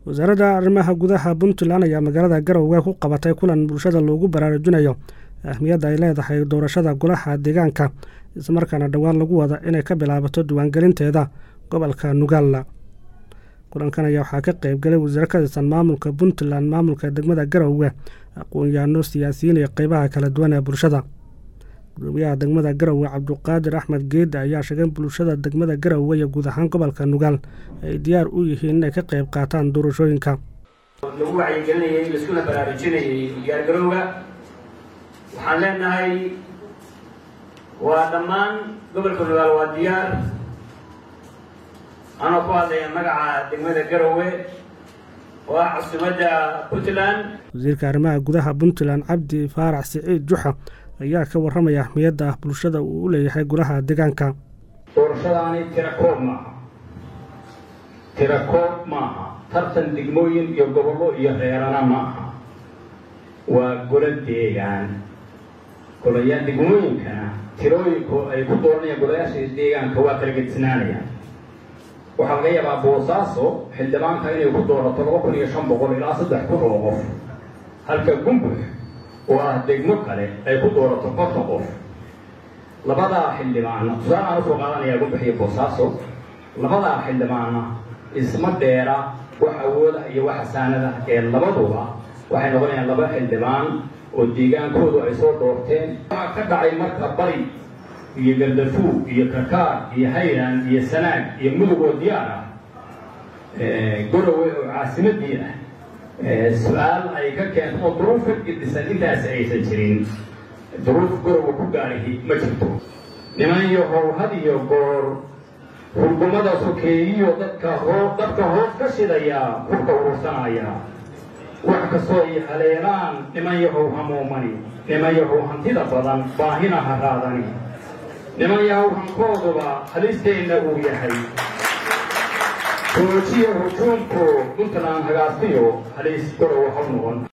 wasaaradda arrimaha gudaha puntland ayaa magaalada garowe ku qabatay kulan bulshada loogu baraarujinayo ahmiyadda ay leedahay doorashada golaha deegaanka islamarkaana dhowaan lagu wada inay ka bilaabato diiwaangelinteeda gobolka nugaalla kulankan ayaa waxaa ka qeyb galay wasiiro ka tirsan maamulka puntland maamulka degmada garowe aqoon-yaano siyaasiyiin iyo qeybaha kala duwan ee bulshada gudoomiyaha degmada garowe cabduqaadir axmed geeda ayaa sheegay in bulshada degmada garowe iyo guud ahaan gobolka nugaal ay diyaar u yihiin inay ka qeyb qaataan doorashooyinka lagu wacyigelinayay laiskuna baraarujinayay diyaargarowga waxaan leenahay waa dhammaan gobolka nugaal waa diyaar anoo ku hadlaya magaca degmada garowe oo ah casumadda puntland wasiirka arrimaha gudaha puntland cabdi faarax siciid juxa ayaa ka warramaya ahmiyadda bulshada uu u leeyahay golaha deegaanka doorashadaani tira koob maaha tira koob maaha tartan degmooyin iyo gobollo iyo reerana maaha waa golo deegaan golayaa degmooyinkana tirooyinku ay ku dooranayaan golayaasha deegaanka waa kala gedisnaanayaan waxaa laga yaabaa boosaaso xildhibaanka inay ku doorato laba kun iyo shan boqol ilaa saddex kun oo qof halka gumbux oo ah degmo kale ay ku doorato konton qof labadaa xildhibaana tusaaleaan usoo qaadanayaa gumbux iyo boosaaso labadaa xildhibaana isma dheera wax awooda iyo wax xasaanada ee labaduba waxay noqonayaan laba xildhibaan oo deegaankoodu ay soo doorteen waxaa ka dhacay marka bari iyo gardafuug iyo kakaar iyo hayland iyo sanaag iyo mudug oo diyaar ah gorowe oo caasimadii ah su-aal ay ka keento oo duruuf ka gedisan intaas aysan jirin duruuf gorowe ku gaarihi ma jirto niman yahow had iyo goor hurgumada sokeeyiyo dadka hoo dadka hoos ka shidaya hurka urursanaya wax kastoo ay haleelaan niman yahow hamuumani niman yahow hantida badan baahina ha raadani niman yahow hankooduba halisteenna uu yahay hoojiya hujuumku puntland hagaastiyo halis gorow haw noqon